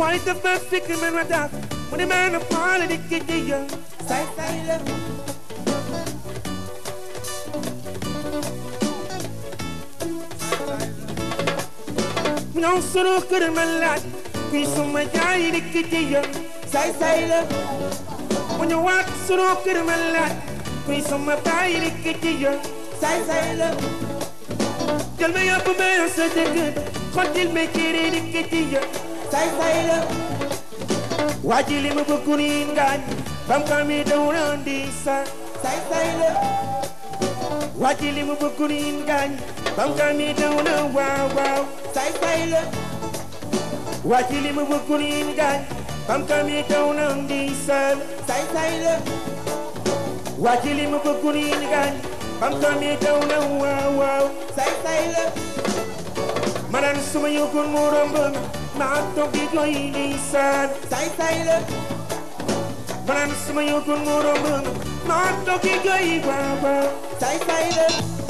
waaye dafa fekk man ma tax mu ne man a faale di ki jiya say say la mu ñëw sunu kër ma laaj kuy suma jaay di ki jiya say say la mu ñëwaat sunu kër ma laaj kuy suma baay di ki jiya say say la jël ma yóbbu ma sa dëkk xottil ma kiri di ki jiya say say la waa ji li mu bëgg nii ngaañ bam ka mi daw na di sa say say la waa ji li mu bëgg nii ngaañ bam ka mi daw na waaw waaw say say la waa ji li mu bëgg nii ngaañ bam ka mi daw na di sa say say la waa ji li mu bëgg nii ngaañ bam ka mi daw na waaw waaw say say la manan suma yëgoon mu romb maa toog di jooy di saan say say la manan suma yëgoon mu romb maa toog di jooy waaw waaw say say la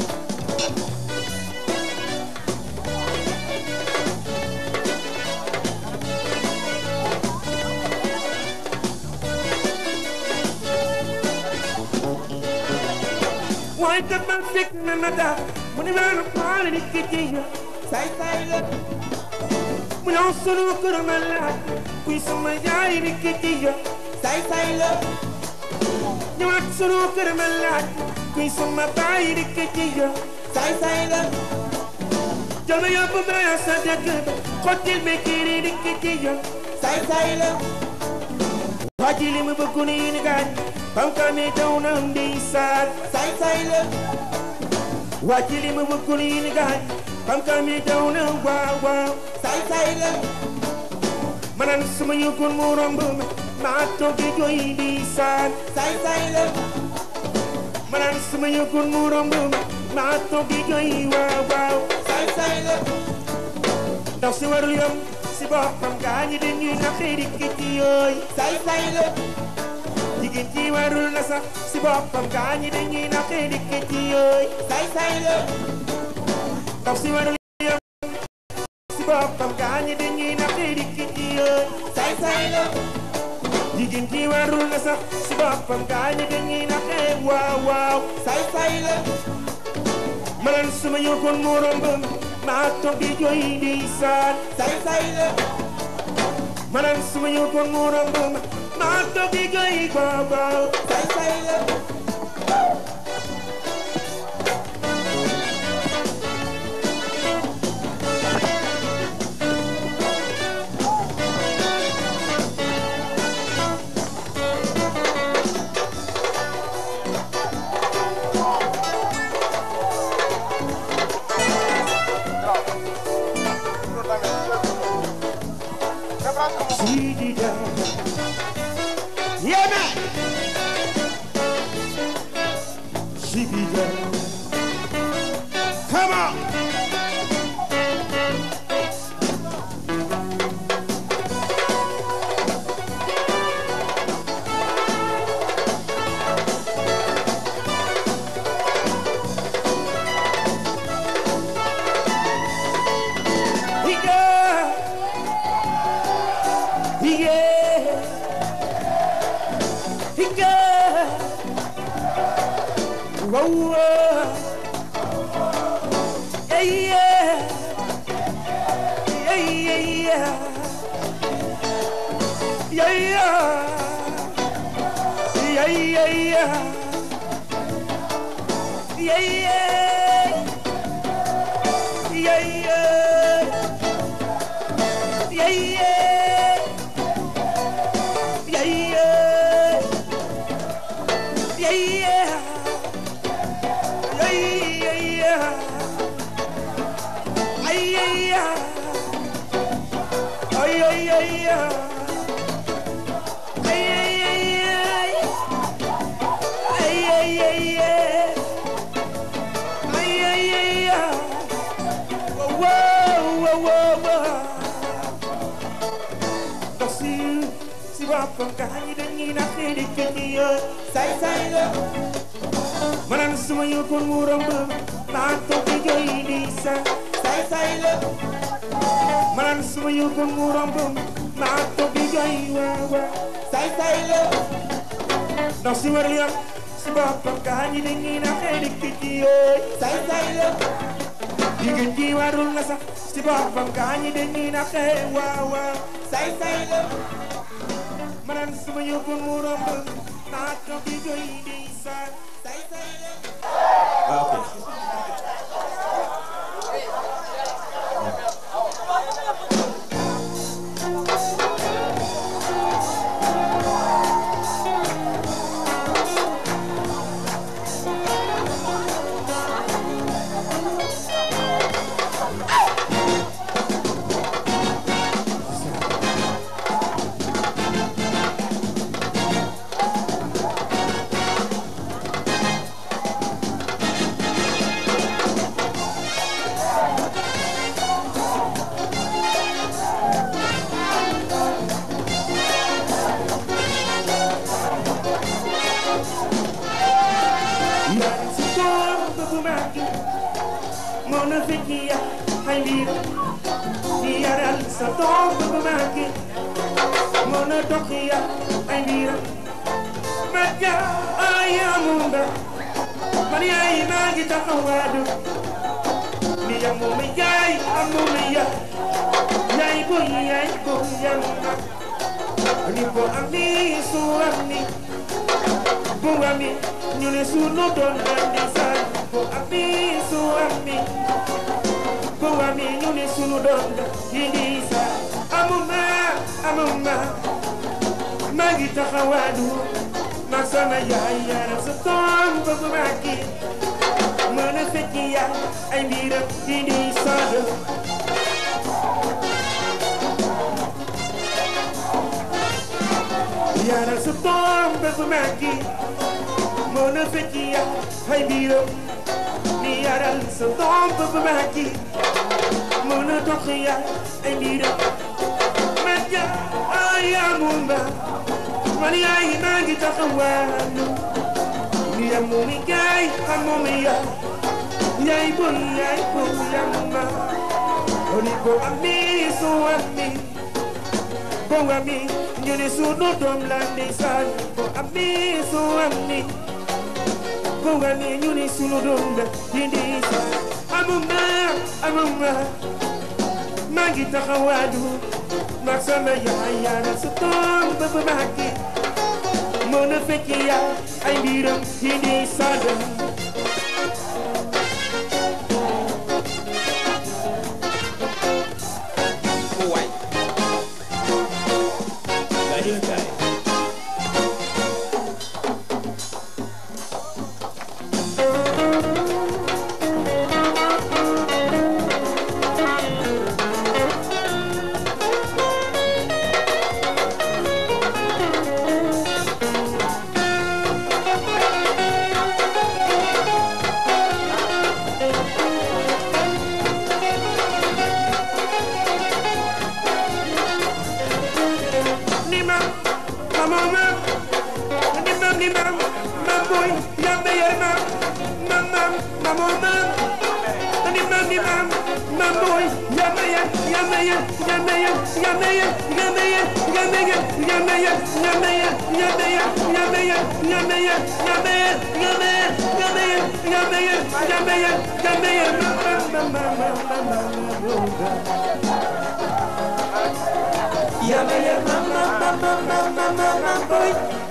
waaye dama fekk na ma daa mu ne maa na faale di ki jiya say say la mu ñëw sunu kër ma laaj kuy sama yaay di ki jiya say say la ñëwaat sunu kër ma laaj kuy sama baay di ki jiya say say la jël ma yóbbu ma sa dëkk ba xottil ma kiri di ki jiya say say la waa ji li mu bëgg nii ni gaañ bam ka mi daw na ndi saar say say la waa ji li mu bëgg nii ni gaañ bam ka mi daw na waaw waaw say say la manan suma yëgoon mu romb ma maa toog di jooy di saar say say la manan suma yëgoon mu romb ma maa toog di jooy waaw waaw say say la ndaw si warul yom si boppam gaañi dañuy naxee di ki ci yooy say say la jigéen ji warul na sax si boppam gaañi dañuy naxee di ki ci yooy say say la ndaw si warul yom si boppam gaañi dañuy naxee di ki ci yooy say say la jigéen ji warul na sax si boppam gaañi dañuy naxee waaw waaw say say la manan suma yëgoon mu romb maa toog di jooy di saan say say la manan suma yëgoon mu romb maa toog di jooy waaw waaw say say la Sidida. Yeah, man. Sidida. Come on. Yeah. Yeah. Yeah. Whoa, whoa. Yeah, yeah. Yeah, yeah, yeah. Yeah, yeah. Yeah, yeah, yeah. Yeah, yeah. Yeah, yeah. Yeah, yeah. Yeah, yeah. Yeah, yeah. Yeah, yeah, yeah. Ay, ay, ay. Ay, ay, ay, ay. Ay, ay, ay, ay. Ay, ay, ay, ay. Ay, ay, ay, ay. Whoa, whoa, whoa, whoa. Ndax si si boppam gaa ñi dañuy naxee di kenn yoon say say la ma naan suma yëgoon mu romb maa toog di jooy di sa say say la ma naan suma yëgoon mu romb maa toog di jooy waaw waaw say say la ndax si war yam si boppam gaa ñi dañuy na xëy di ki ci yooy say say la jigéen ji warul na sax si boppam gaa ñi dañuy na xëy waaw waaw say say la manan suma yóbbu mu romb maa toog di jooy di saa say say la ok Yaran si toom bëgg màgg moo na fekk ya ay mbir di yaral sa toom bëgg màgg moo na dox ya ay mbir màgga ay amunda man yaay maa ngi taxawaadu ni ya moom yaay amuma ya yaay boy yaay boy yamma ni ko ami su ami bu ami ñu ne sunu doon andi saan bu ami su ami bu ami ñu ne sunu doon indi saan amuma amuma maa ngi taxawaadu mag sama yaay yaram sa toom bëgg maa kii mën a fekk yaa ay mbiram indi saan yaram sa toom bëgg maa kii moo na fekk ya ay biiram ni yaral sa doom bëgg maa kii moo na dox ya ay biiram man ja ay amuma man yaay maa ngi taxawaalu ni amumi gaay amumi ya yaay boy yaay boy yamma oni ko ami so ami bo ami ñu ne sunu doom la ndeysaan bo ami so ami Bunga ni ñu ni sunu doom la dindi sa amuma amuma maa ngi taxawaadu mag sama yaay yaara sa doom ba ba màggi mën a fekk ya ay mbiram dindi sa doom waay jaajëf gaay ni ma mama ma ni ma ni ma ma boy yambe yer ma ma ma mama ma ni ma ni ma ma boy yambe yer yambe yer yambe yer yambe yer yambe yer yambe yer yambe yer yambe yer yambe yer yambe yer yambe yer yambe yer yambe yer yambe yer yambe yer yambe yer yambe yer ma ma ma ma ma ma ma Yambe yer ma ma ma ma ma ma ma ma boy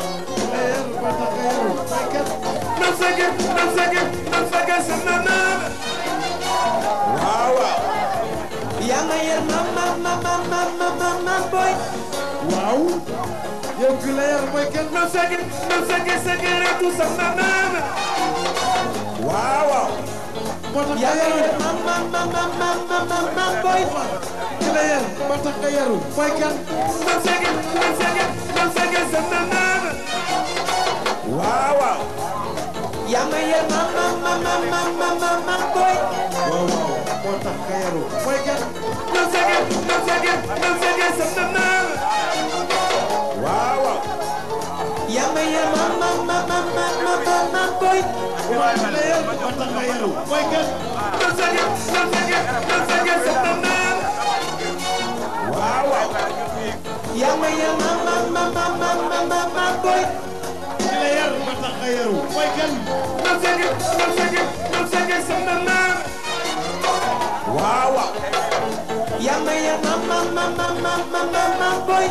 Nam sage nam sage nam sage sama mama waaw waaw Yambe yer ma ma ma ma ma ma ma ma boy waaw yow ki la yar mooy kenn Nam sage nam sage sage ratu sama mama waaw waaw moo tax nga Yambe yaru yer ma ma ma ma ma ma ma ma boy ki la yar moo tax nga yaru mooy kenn Nam sage nam sage nam sage sama mama waaw waaw Yambe yer ma ma ma ma ma ma ma ma boy waaw waaw moo tax nga yaru mooy kenn Nam sage nam sage nam sage sama mama waaw waaw Yambe yer ma ma ma ma ma ma ma ma boy moo tax la yar moo tax nga yaru mooy kenn Nam sage nam sage nam sage sama mama waaw waaw yaa ma yar ma ma ma ma ma ma ma ma boy ki la yar ba tax nga yaru mooy kan mam sege mam sege mam sege sama maam waaw waaw yaa ma yar ma ma ma ma ma ma ma ma boy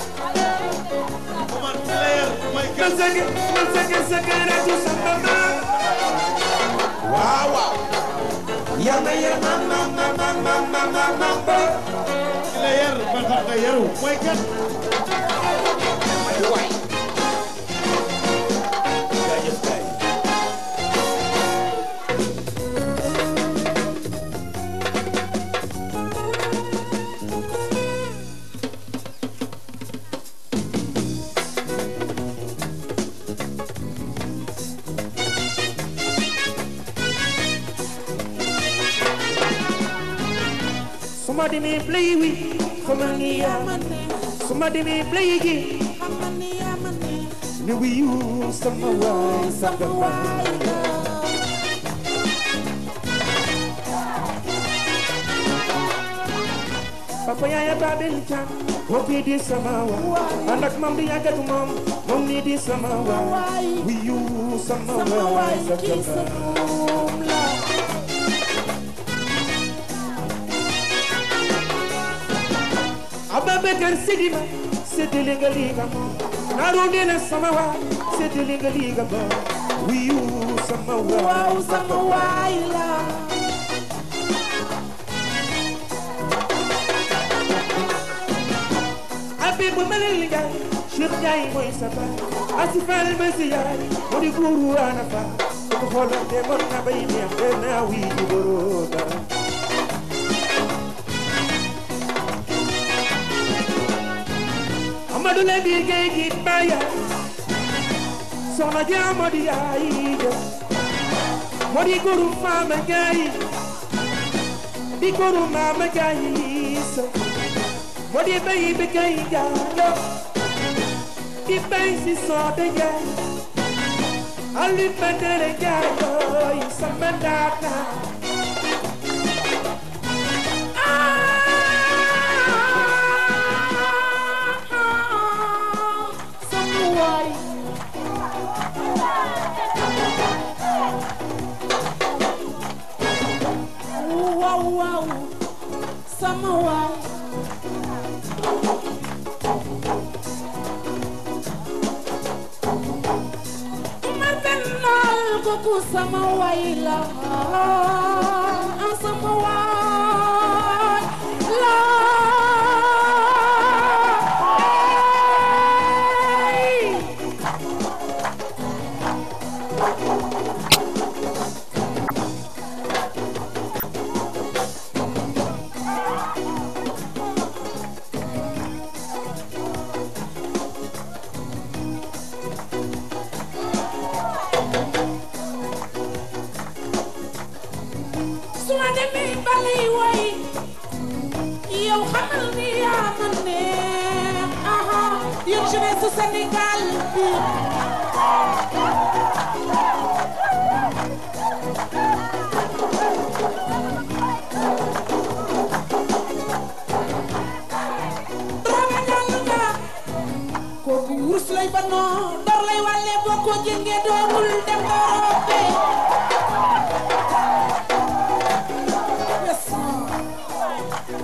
Omar ki la yar mooy mam kan sege mam sege sege ratu sama maam waaw waaw yaa ma yar ma ma ma ma ma ma ma ma boy ki la yar ba tax nga yaru mooy kan waay jaajëf kay Somebody may play with Somebody Somebody play again Ni we use some wine some wine Papa yaaya Babel Chan Hopi di sama wa Anak mam di agak mam Mam ni di sama wa We use sama wine some wine Ababakar Sidima Sidili nga liga Narudi na sama wa Sidili nga liga ba We use sama wa sama wa Habib Malil Ndiaye Cheikh Ndiaye mooy sa baay Asifal ba si yaay mu di guru ana fa ko xoolante mën na bay neex te naa wii ji boroda Amadou le biir géej gi baya soxna jaamo di yaay ja moo di guru maama gaay di guru maama gaay sa moo di bay bi kay jaalo di bay si soote jaay ali bandere jaay sama ndaata Wow, wow, sama waay Umar Bennal kooku sama waay la sama waay la su ma demee balay way yow xamal ni yaa ma neex aha yéen jeunesse su Sénégal bi Dramé ñal nga kooku wurus lay banoo dor lay wàlle boo ko jëngee doogul dem Europe Yes, sir.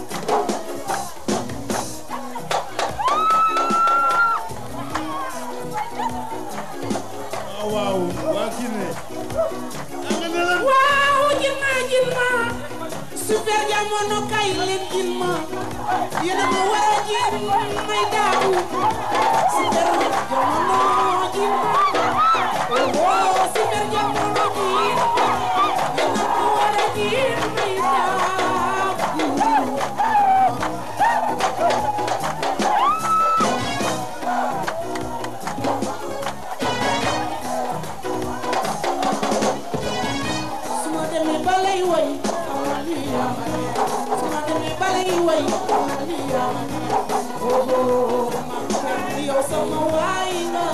waaw waaw waa Guinée nga ne lan waaw jinma jinma super jamono kay leen jinma yéen a ma war a jin may daaw super jamono jinma oh super jamono jinma yéen a ma war a jin may daaw suma demee ba lay woy suma demee ba lay woy oh yow sama waay nga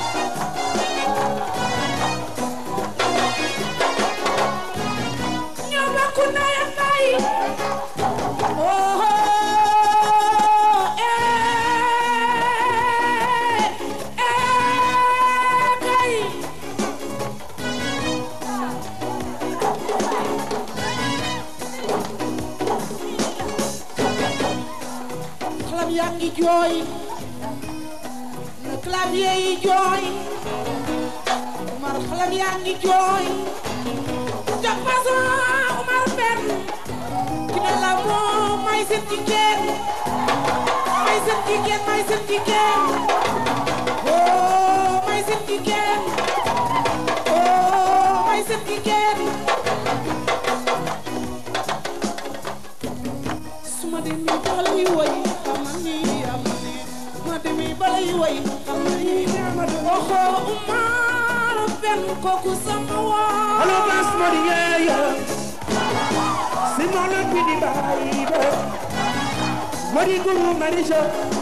ñoo bokk ndey ak baay oh eh ngi jooy na clavier yi jooy Umar xalam yaa ngi jooy jox façon Umar benn ki ne la moom may seen jigéen may seen jigéen may seen jigéen oh may seen jigéen oh may seen jigéen suma demee balay woy xamal ni am ne ma demee balay woy xamal ni oxo Umar benn kooku sama waa Hello, Bass Money, yeah, yeah. Simon le Pidi Baïbe. Modi Guru Marisha.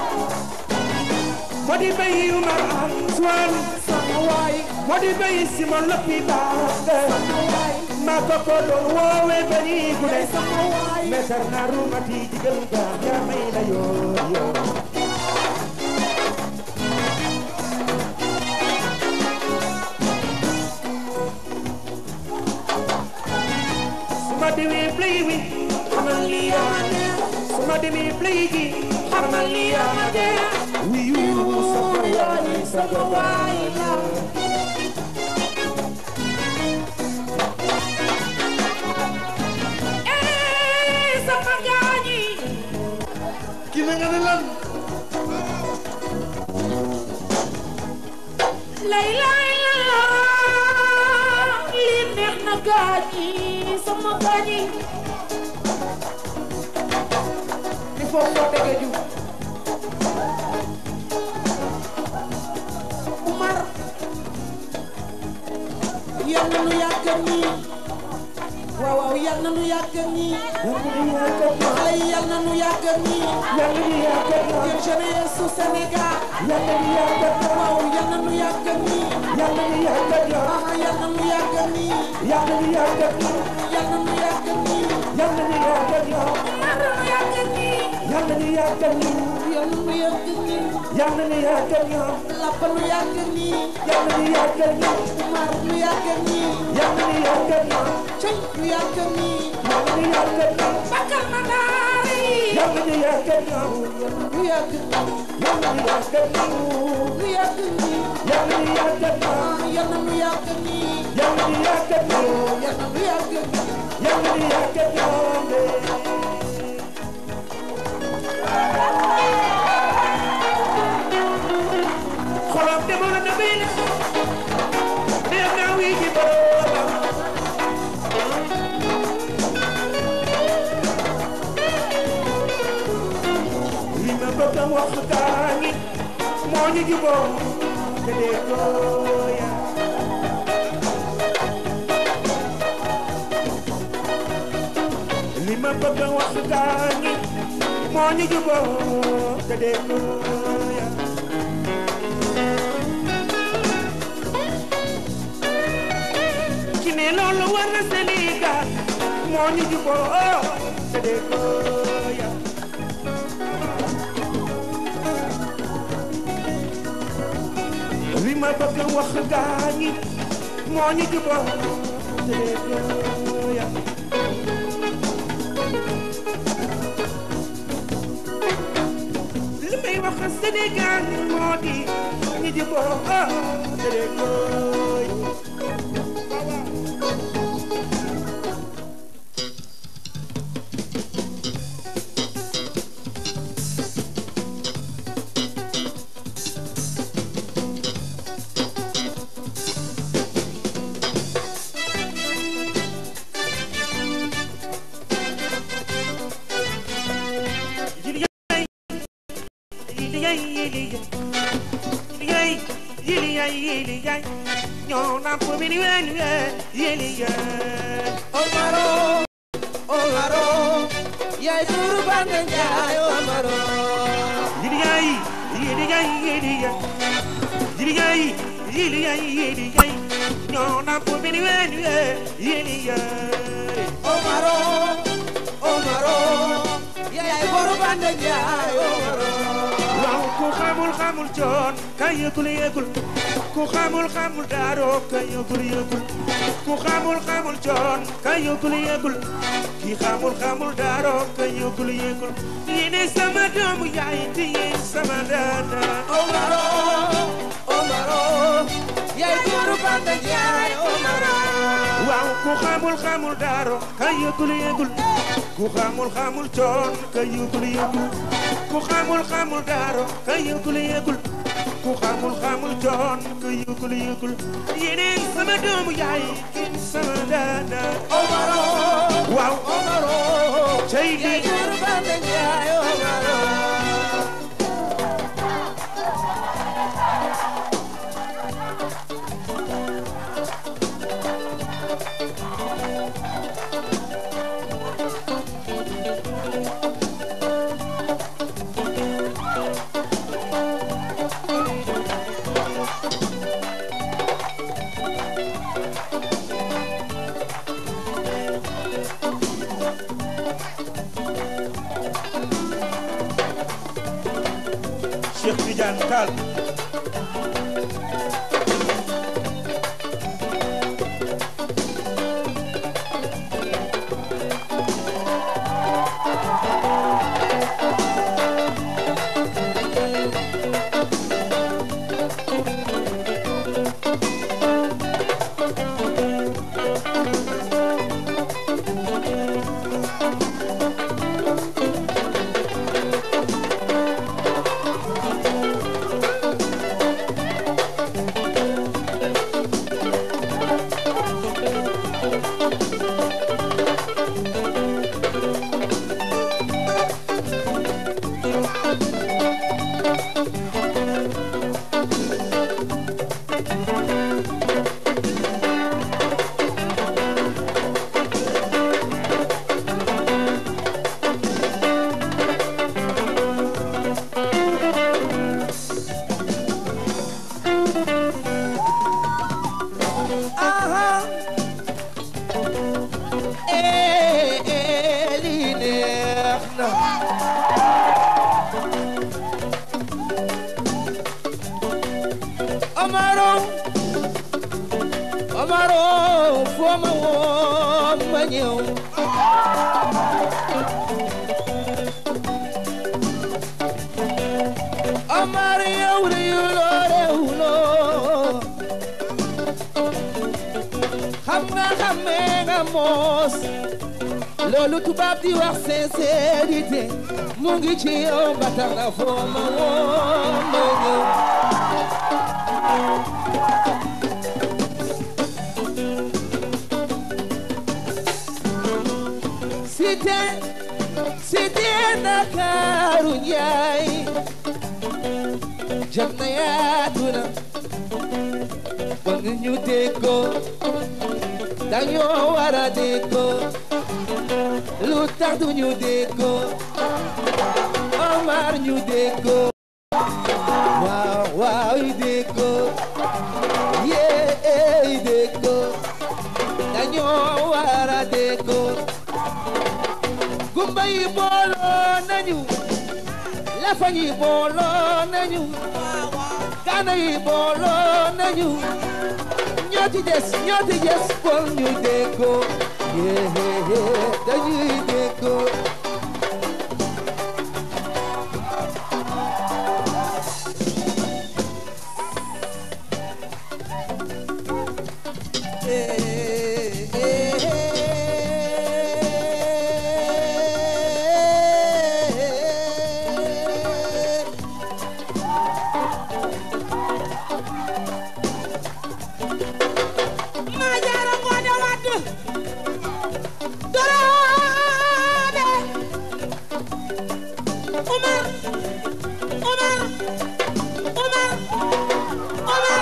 Modi Bayi Umar Antoine. sama waay Modi Bayi Simon le Pidi Baïbe. Makoko don wowe bani gude. sama waay Metar naru mati digal ga ya may la yo yo. Suma demi play wi, xamal li yaa ne. Suma demi play gi, xamal li yaa ne. Wi yu sa ko yaa ni sa ko waay la. Eh, sama gaañi ki ne nga ne lan lay lay la lii neex na gaañi sama gaañi il faut soo dege ju Umar yal na nu yàgg nii waaw waaw yal na nu yàgg nii xale yi yal na nu yàgg nii yéen jeunesse su Sénégal waaw yal na nu yàgg nii ah yal na nu yàgg nii yal na nu yàgg nii Umar na nu yàgg nii yal na nu yàgg nii Lapa nu yàgg nii Umar nu yàgg nii Cey nu yàgg nii Bakar ma daari nu yàgg nii nu yàgg nii ah yal na nu yàgg nii yal na nu yàgg nii xolam demoon na bi ne neex naa wi ji boroomam li ma bëgg a wax gaa ngi moo ñu juboo te dee gooya li ma bëgg a wax gaa ngi moo ñu juboo te dee gooya ki ne loolu war na Sénégal moo ñu juboo te dee gooya li ma bëgg a wax gaa ñi moo ñu juboo te dee gooya li may wax Sénégal moo di ñu juboo te dee gooya Omaro Omaro yaay turu bande njaay Omaro Omaro Omaro yaay boru bande njaay Omaro waaw ku xamul xamul coon ka yëgul yëgul ku xamul xamul daaro ka yëgul yëgul ku xamul xamul xamul coon ka yëgul yëgul ki xamul xamul daaro ka yëgul yëgul yéene sama doomu yaay te yéen sama dada Omaro Omaro yaay góoru Banda Njaay Omaro waaw ku xamul xamul daaro ka yëgul yëgul ku xamul xamul coon ka yëgul yëgul ku xamul xamul daaro ka yëgul yëgul ku xamul xamul coon ka yëgul yëgul yéene sama doomu yaay kin sama dada Omaro waaw Omaro cey yaay li góoru Banda Njaay Omaro Cheikh Tidiane Tall aha eh eh lii neex na Omaro Omaro foo ma woo ma ñëw Omar yow de yuloo rewloo xam nga xamee nga moos loolu tubaab di wax sincérité mu ngi ci yow ba tax na foo ma woo ma ñëw cité cité Ndakaaru Njaay jam na yaatu na bëgg ñu déggoo dañoo war a déggoo lu tax du ñu déggoo Omar ñu déggoo waaw waaw yi déggoo yee yi déggoo dañoo war a déggoo gumba yi booloo nañu lafa yi booloo nañu kaana yi booloo nañu ñoo ci des ñoo ci des pour ñu déggoo yee dañuy déggoo Eh, eh, eh. ma jaara ngoone wadd doroode Umar Umar Umar Umar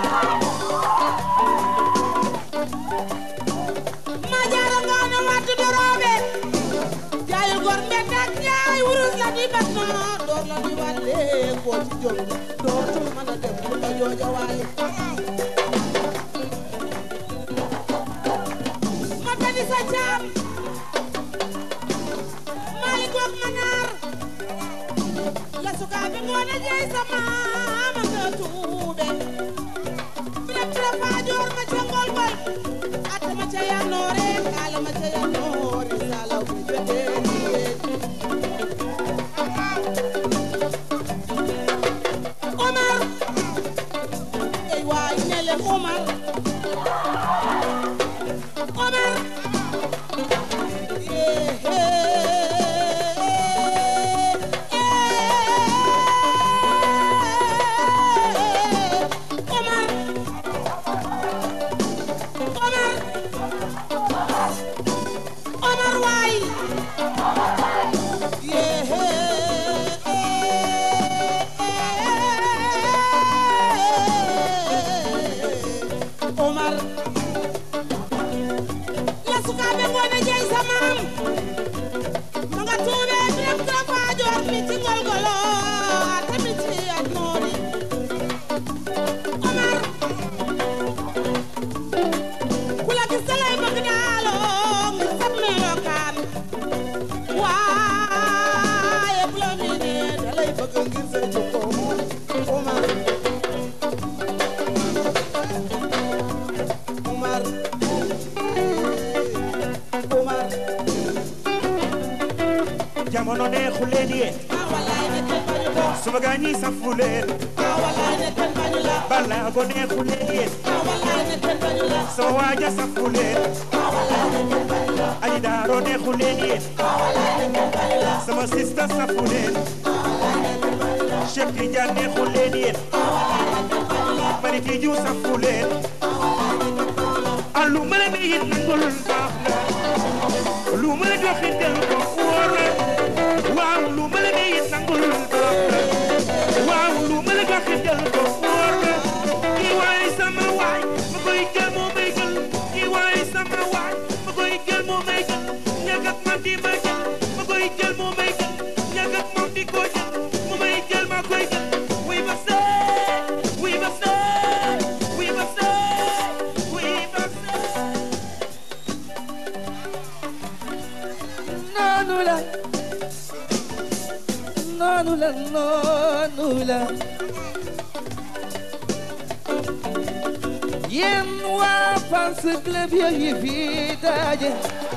ma jaara ngoone wadd doroode jaayul gor mbedd ak jaay wurus la di bat na door la di wàlle koo ci jóg dootul mën a dem lu ko jooja waale ma tadi sa caam maali goog ma naar la sukaa bi ngoone jeey sa maama nga tuube bile bile faajoor ma ca ngol bal atama ca yannoore kaala ma ca yannoore salaw bi jotee Omar ey waay ne leen Omar Omar yee Omar Omar Omar waay Omar la sukaaɓe ngoone jeey sa maam ma nga tuube rek to faajoor mi ci ngolgolo a tamit ci at nooni Omar ku la gis da lay bëgg daaloo ngir sab melokaan waaye bu la miinee da lay bëgg ngir sa jikko Omar Omar Omar jamono neexu leen yéen ah wallaay ne kenn bañu ko suma gaa ñi safu leen ah wallaay ne kenn bañu la balaago neexu leen yéen ah wallaay ne kenn bañu la sama waaja safu leen aji daaro neexu leen yéen sama sista safu leen Cheikh Tidiane neexu leen yéen Mari Tiju safu leen alu ma la ne yéen nangul baax na lu ma la joxe del ko wóor na waaw lu ma la ne yéen nangul baax na waaw lu ma la joxe del ko wóor na kii waay sama waay ma koy jël moo may jël kii waay sama waay ma koy jël moo may jël ñàkk ak man di ma jël ma koy jël moo may jël ñàkk ak moom di ko jël mu may jël ma koy jël wuy ba see wuy ba see wuy ba see wuy ba see noonu la noonu la noonu la yéen waa fans club yooyu fi daje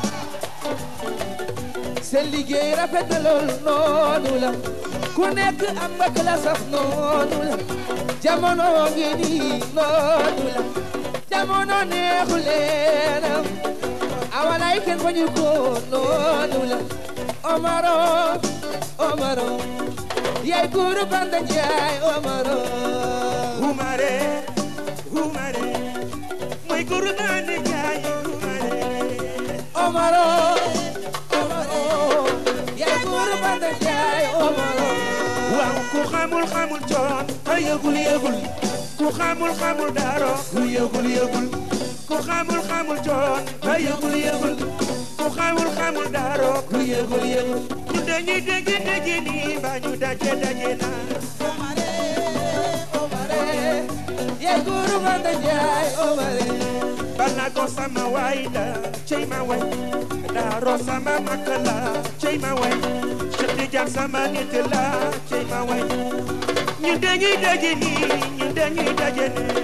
seen liggéey rafet na lool noonu la ku nekk am nga klasaf noonu la jamono ngi nii noonu la jamono neexu leenam awalay ken fañu ko noonu la omaro omaro yaay guru banda njaay omaro Humare, humare, mooy góor naa ne jaay humare. omaro omaro yaay guru banda njaay omaro waaw ku xamul xamul coon a yëgul yëgul ku xamul xamul daaro ku yëgul yëgul ku xamul xamul coon a yëgul yëgul ku xamul xamul daaro ku yëgul yëgul ñu dañuy dégg dégg nii ba ñu daje daje naa omare omare yaay guru banda njaay omare bala ko sama waay da cey ma way daaro sama makk la cey ma way Cheikh Tidiane sama nit la cey ma way ñu dañuy daje nii ñu dañuy daje nii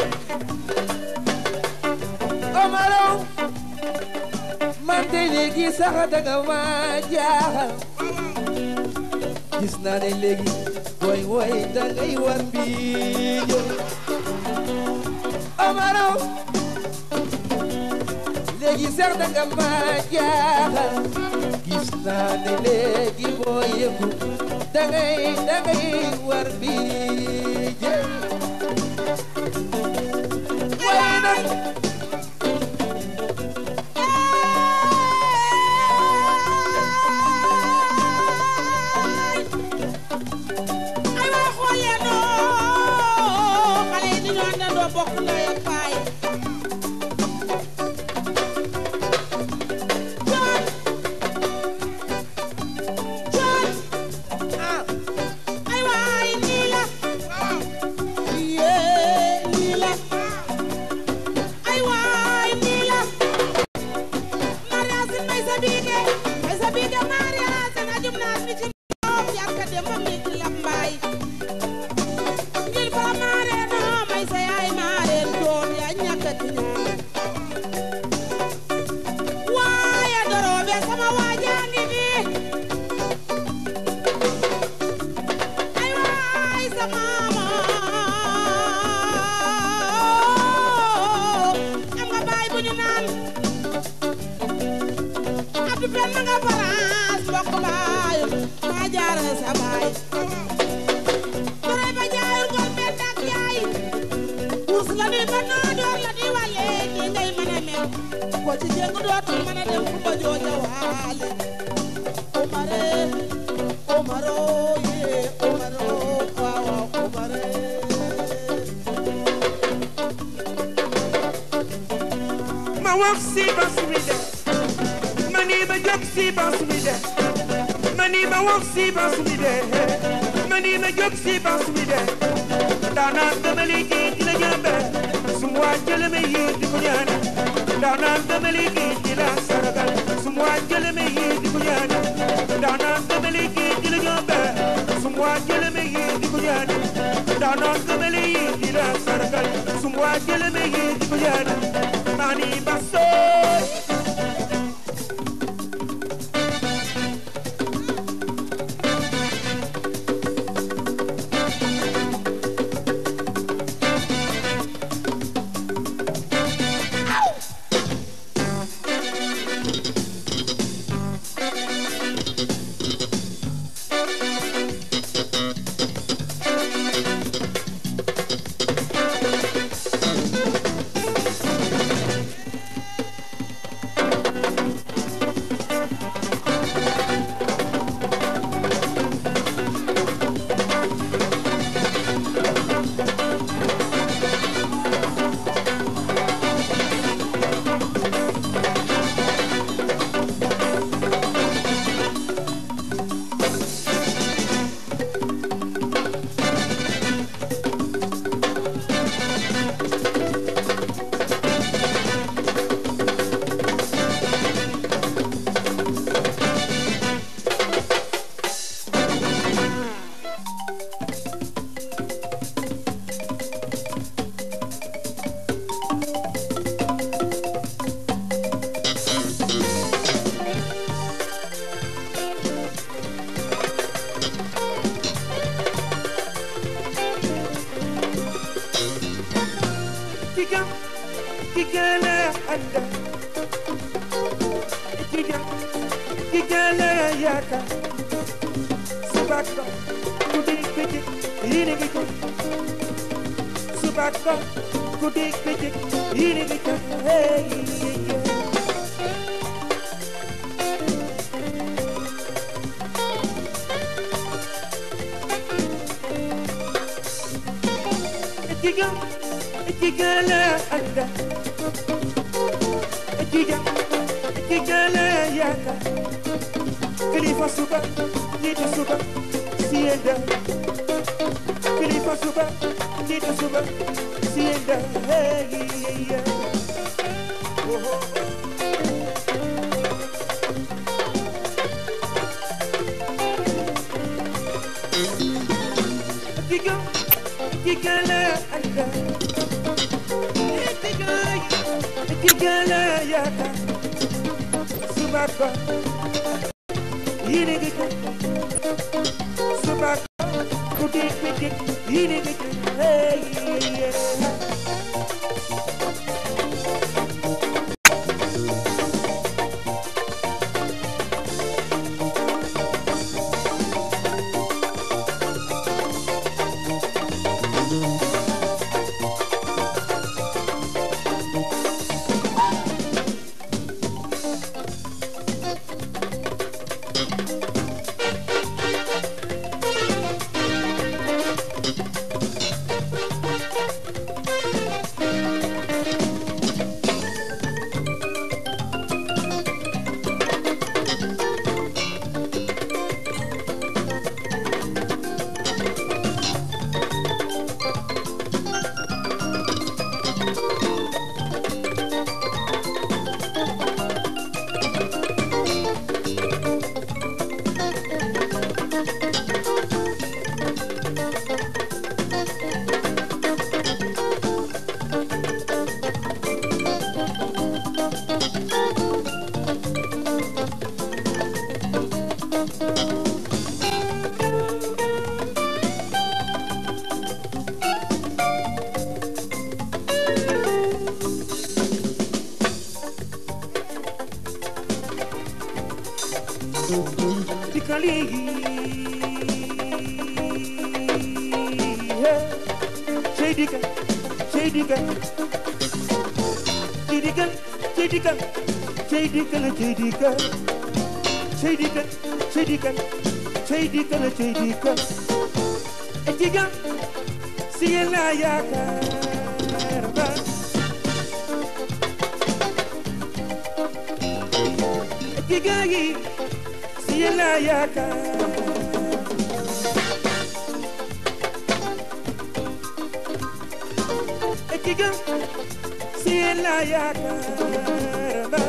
omaro man de léegi sax danga ma jaaxal gis naa ne léegi woy woy dangay war mbiijo omaro léegi sax danga ma jaaxal gis naa ne léegi boo yëngu dangay dangay war mbiijo waaye nag ay waa xool leen noo xale yi dañoo àndandoo bokk ndey ak baay John John ah ay waay nii la yee nii la ay Modou Penda nga France bokk baayam maa jaara sa baay Touré ba jaayul gol benn ak yaay wurs la ni ba noo door la ni wàlle ni ngay mën a mel ko ci jéng dootul mën a dem fu ba jooja waale Omare Omaro ye Omaro waaw waaw Omare ma wax si bas mi de ma ni ma jóg si bas mi de ma ni ma wax si bas mi de ma ni ma jóg si bas mi de daanaan dama liggéey di la jëmbe su ma wàccale ma yéeg di ko ñaanal daanaan dama liggéey di la saragal su ma wàccale ma yéeg di ko ñaanal daanaan dama liggéey di la jëmbe su ma wàccale ma yéeg di ko ñaanal daanaan dama liggéey di la saragal su ma wàccale ma yéeg di ko ñaanal mani basoy Tiga, tiga la anda. Tiga, tiga la yaka. Subaka, kudi kudi, ini gitu. Subaka, kudi kudi, ini gitu. Hey, yeah. Tiga, tiga la anda. Tiga, tiga la yaka. Kilifa suba, jitu suba, sienda. Kilifa suba, jitu suba, sienda. Hey, yeah, yeah. Oh, oh. Tiga, tiga la anda. Tiga, tiga la yaka. Subaka, ini gitu. Subaka, kudik kudik, ini gitu. Hey, yeah. dikkali cey dikka cey dikka cey dikka cey dikka cey dikka la cey dikka cey dikka cey dikka cey dikka la cey dikka e jiga si yéen laa yaakaar ba e jiga yi si yéen laa yaakaar e jiga si yéen laa yaakaar ba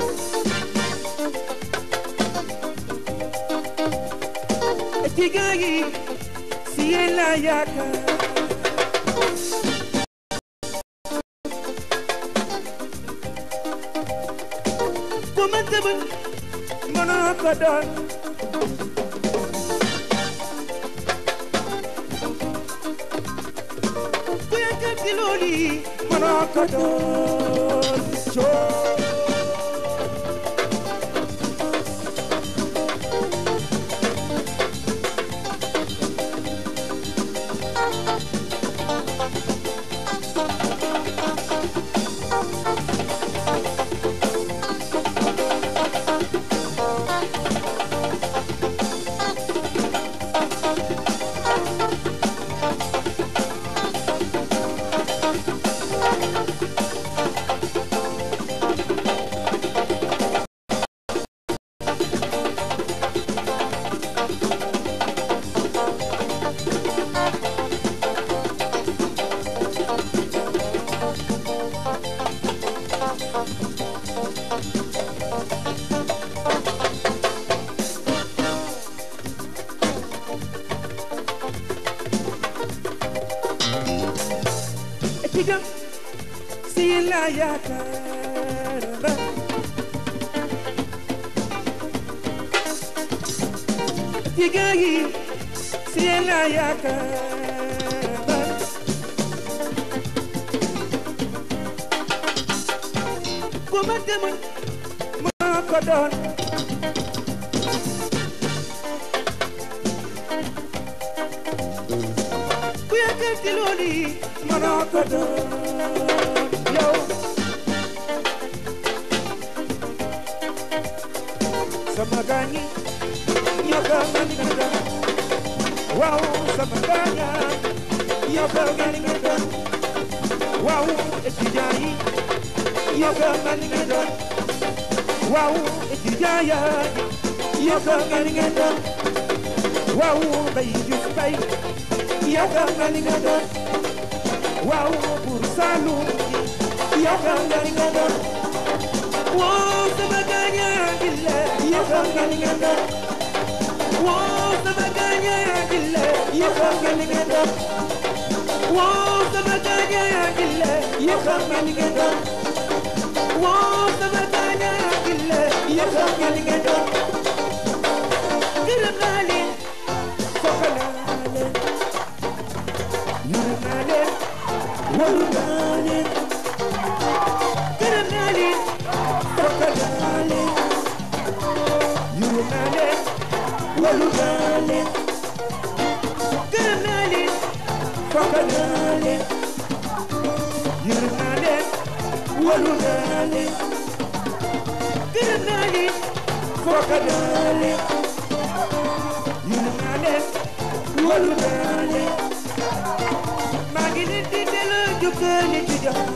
e jiga yi si yéen laa yaakaar ku ma tëbët mënoo ko doon ku yëkkati loolu yi mënoo ko doon coo Etiga si la yaakaar ba Etiga yi si la yaakaar ba Ku ma demoon moo ko doon ku yëkkati loolu yi mënoo ko doon yow sama gaañi ñoo ko mën nga doon waaw sama gaaña ñoo ko mën nga doon waaw étudiant yi ñoo ko mën nga doon waaw étudiant yaa ñoo ko mën nga doon waaw bay juf bay yow xam nga li nga doon waaw pour Saloum yow xam nga li nga doon waaw sama gaañaa gi la yow xam nga li nga doon waaw sama gaañaa gi la yow xam nga li nga doon waaw sama gaañaa gi la yow xam nga li nga doon waaw sama gaañaa gi la yow xam nga li nga doon gërëm naa leen foog naa leen yërëm naa leen wóolu naa leen gërëm naa leen foog naa leen yërëm naa leen wóolu naa leen gërëm naa leen foog naa leen yërëm naa leen wóolu naa leen gërëm naa leen foog naa leen yërëm naa leen wóolu naa leen maa ngi leen di delloo jukkal ni ci jox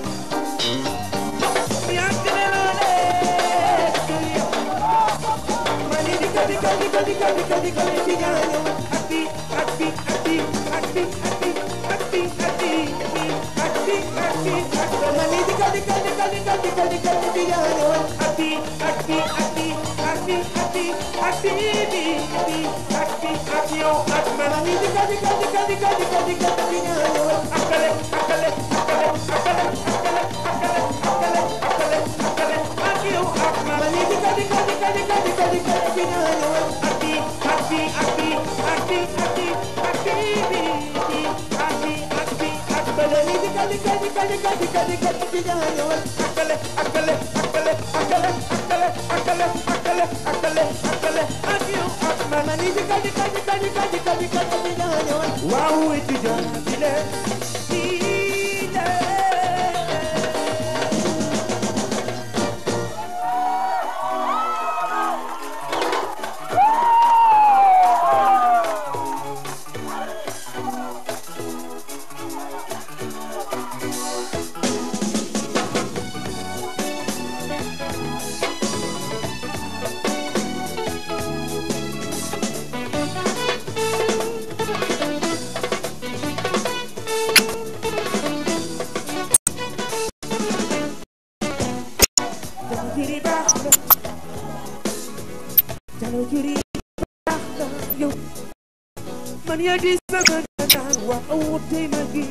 yàgg na loolee kër yow maa ngi di ko di ko di ko di ko di ko di ko ci ñaañoo ak bi ak bi ak bi ak bi ak bi ak bi ak bi ak bi ak bi ak bi maa ngi di ko di ko di ko di ko di ko di ko ci ñaañoo ak bi ak bi ak bi ak bi ak bi ak bi bi bi ak bi ak yow ak maa ngi di ko di ko di ko di ko di ko di ko ci ñaañoo akale akale akale akale akale akale akale akale akale ak yow ak maa ngi di ko di ko di ko di ko di ko di ko ci ñaañoo ak bi ak bi ak bi ak bi ak bi ak bi bi bi ak bi ak bi ak maa ngi di ko di ko di ko di ko di ko di ko ci ñaañoo akale akale akale akale akale akale akale akale akale ak yow mani jika jika jika jika jika jika jika ñëwal waaw étudiant bi le bi le Jalo jiri baax na Jalo jiri baax na yow man yaa di sama naan waaw tey ma gi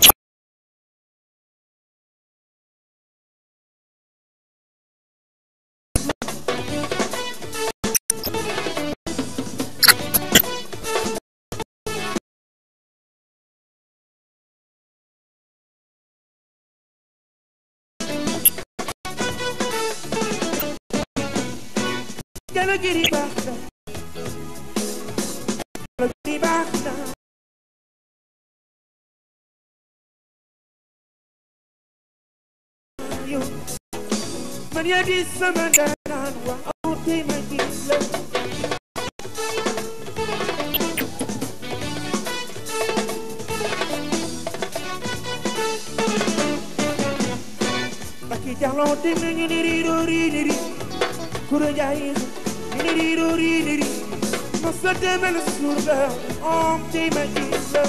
Jalo jiri baax na Jalo jiri baax na yow man yaa di sama naan waaw tey ma gi la Baki jalo ting ni ni ri ro ri ni ri Kuro jai ni ri ro ri ni ri Masa de mel surga om te ma isla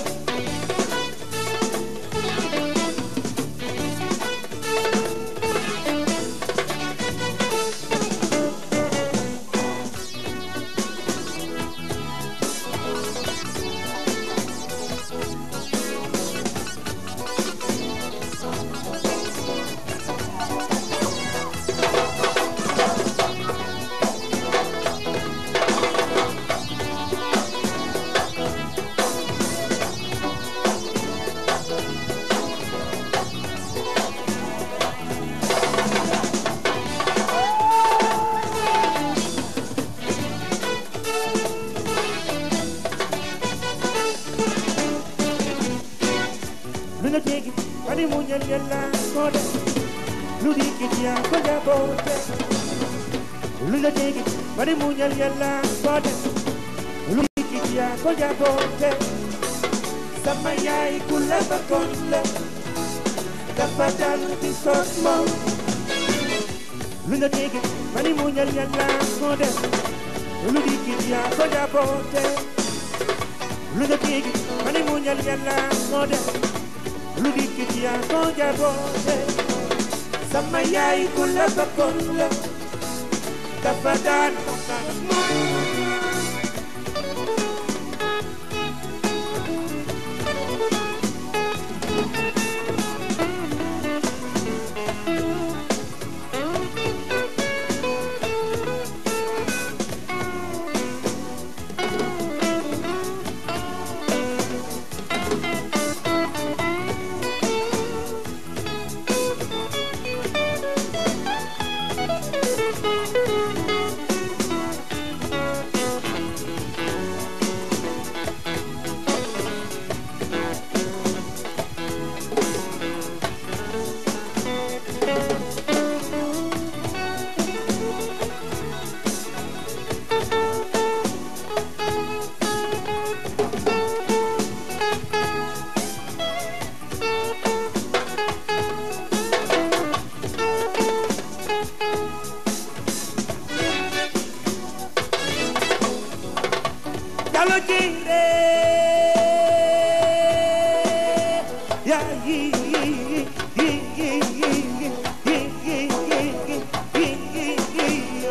Lu na tegi Wani munyal yalla kode Lu di kitia koja bote Lu na tegi Wani munyal yalla kode Lu di kitia koja bote Sama yai kula bakon la Dapat dan di sosmo Lu na tegi Wani munyal yalla kode Lu di kitia koja bote Lu na tegi Wani munyal yalla kode lu dikit yaa ko jaboote sama yaay ku la bakkoon la dafa daan Jalo jire ya yi yi yi yi yi yi yi yi yi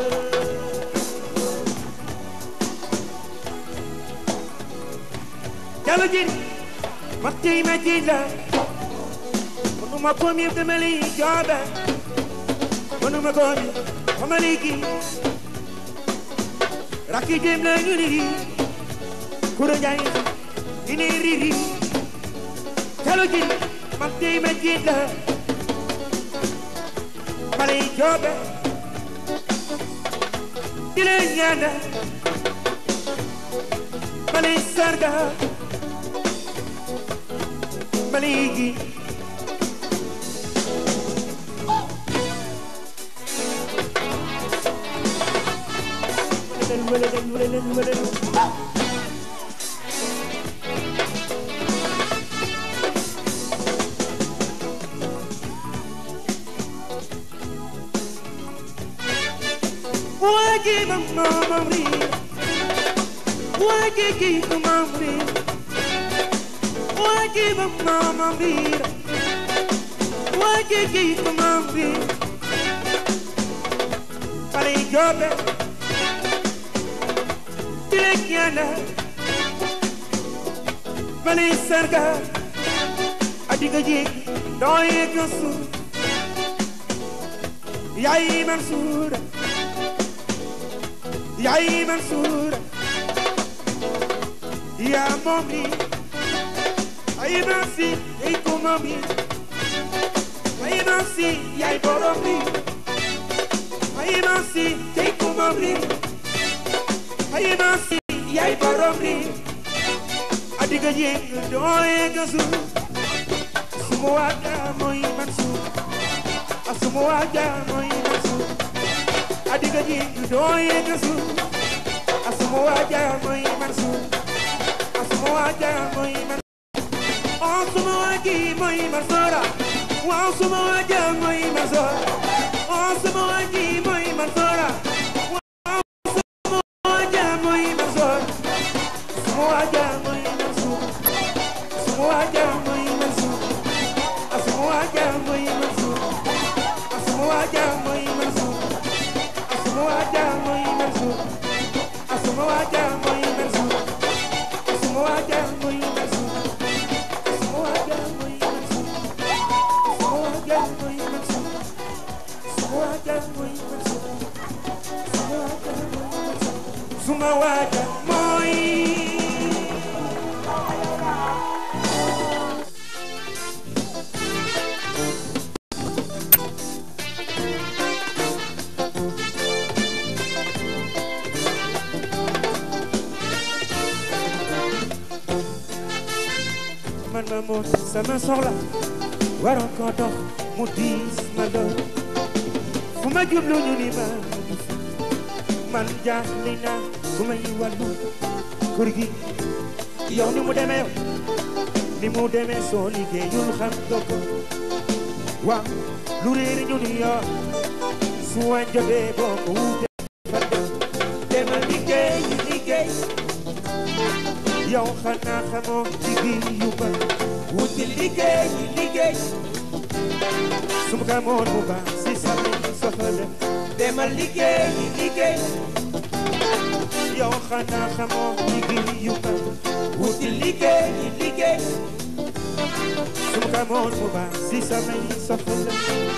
Jalo jire matti ma jila Manuma komi demeli jobe Manuma komi amaliki Raki jem la ngiri Kuro Njaay ini riri Jalo ji man tey ma jiit la ma lay joobe di leen ñaanal Mali sarga Maligi Wagi mamamri Wagi ki mamamri Wagi mamamri Wagi ki mamamri Pare jobe Tilekiana Mali sarga Adiga jik Doye kusu Yai Mansour Yai Mansour Ya momri Ay nasi Ay kumami Ay nasi Yai boromri Ay nasi Ay kumami Ay nasi Yai boromri Adiga jeng Doye gasu Semua ada moi Mansour Semua ada moi Mansour adiga ji doye gasu asumo waja moy mansu asumo waja moy man asumo waji moy mansora wa asumo waja moy mansora asumo waji moy mansora wa asumo waja moy mansora asumo waja moy mansu asumo waja moy mansu asumo waja moy mansu asumo waja moy mansu Asuma waja moy mansu Asuma waja moy mansu Asuma waja moy mansu Asuma waja moy mansu Asuma waja moy mansu Asuma waja moy mansu Asuma waja moy mansu Suma waja moy man ma moom sama soxla waroon ko dox mu diis ma doon fu ma jublu ñu ni ma man jaaxle naa bu may wàllu kër gi yow ni mu demee ni mu demee soo liggéeyul xam nga ko waaw lu réer ñu ni yow su wañ jotee boo ko wuute fa dem demal liggéey liggéey yow xanaa xamoo liggéey yu ba wuti liggéey liggéey su ma xamoon bu baax si sama soxla demal liggéey liggéey yow xanaa xamoo liggéey yu ba wuti liggéey liggéey su ma xamoon bu baax si sama soxla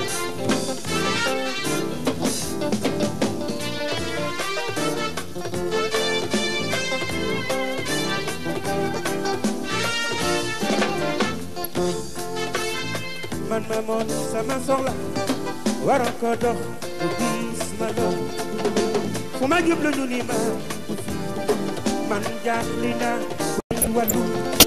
man ma moon sama soxla waroon ko dox bu diis ma dox fu ma jublu ñu ni ma man jaaxli naa bay wàllu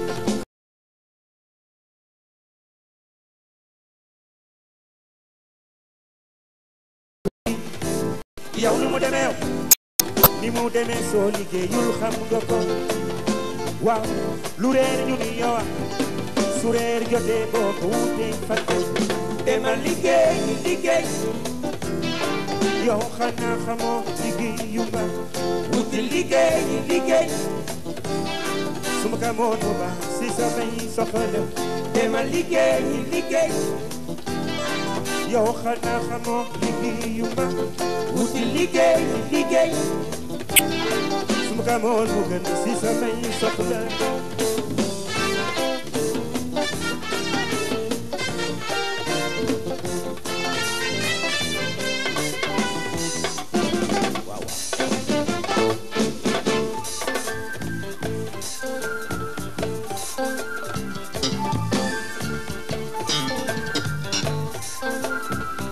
yow ni mu demee ni mu demee soo liggéeyul xam nga ko waaw lu reer ñu ni yow su reer jotee boo ko wutee fàtte demal liggéey liggéey yow xanaa xamoo liggéey yu ba wuti liggéey liggéey su ma xamoon bu baax si samay soxla demal liggéey liggéey yow xanaa xamoo liggéey yu ba wuti liggéey liggéey su ma xamoon bu gën si samay soxla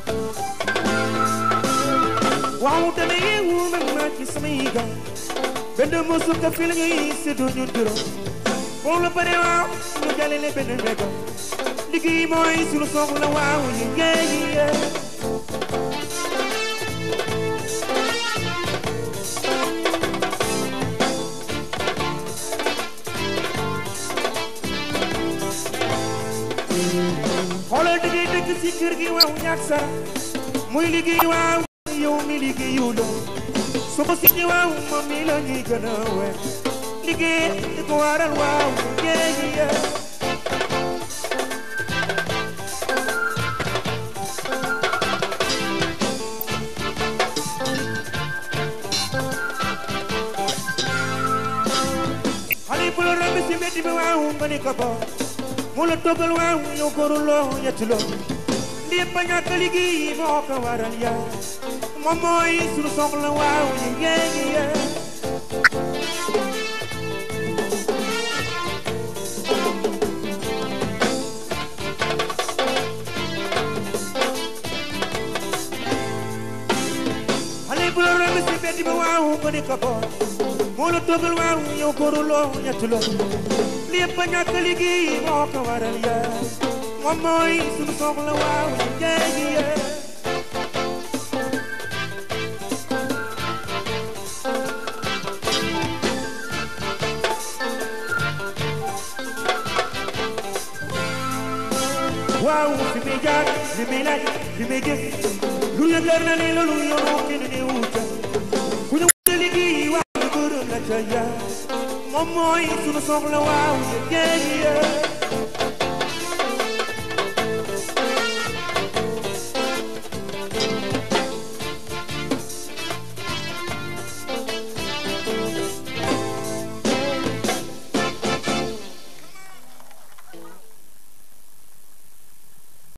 waaw dama yeewu man maa ci samay gaal benn musu ka fi la ñuy séddoo ñun juróom boo la bare waaw ñu jàllale benn mbéga liggéey mooy sunu soxla waaw liggéey yi xoolal da ngay dëkk si kër gi waaw ñàkk sa muy liggéey waaw yow mi liggéeyu la su ko si waaw moom mi la ñuy gën a weer liggéey di ko waral waaw liggéey yi xale bu la romb si mbedd bi waaw nga ni ko bo mu la toggal waaw yow góoru loo ñetti loo lii ba ñàkk liggéey moo ko waral yaa moom mooy sunu soxla waaw liggéey gi yaa xale bu la romb si mbedd bi waaw nga ni ko bo moo la toggal waaw yow góoru loo ñetti loo lii ba ñàkk liggéey moo ko waral yaa moom mooy sunu soxla waaw liggéey gi yaa waaw fi muy jaar li muy laaj li muy jëf lu la leer na ne loolu yoonu kenn ne wuta ku ñu wuta liggéey waaw ñu gërëm la ca yaa moom mooy sunu soxla waaw liggéey gi yaa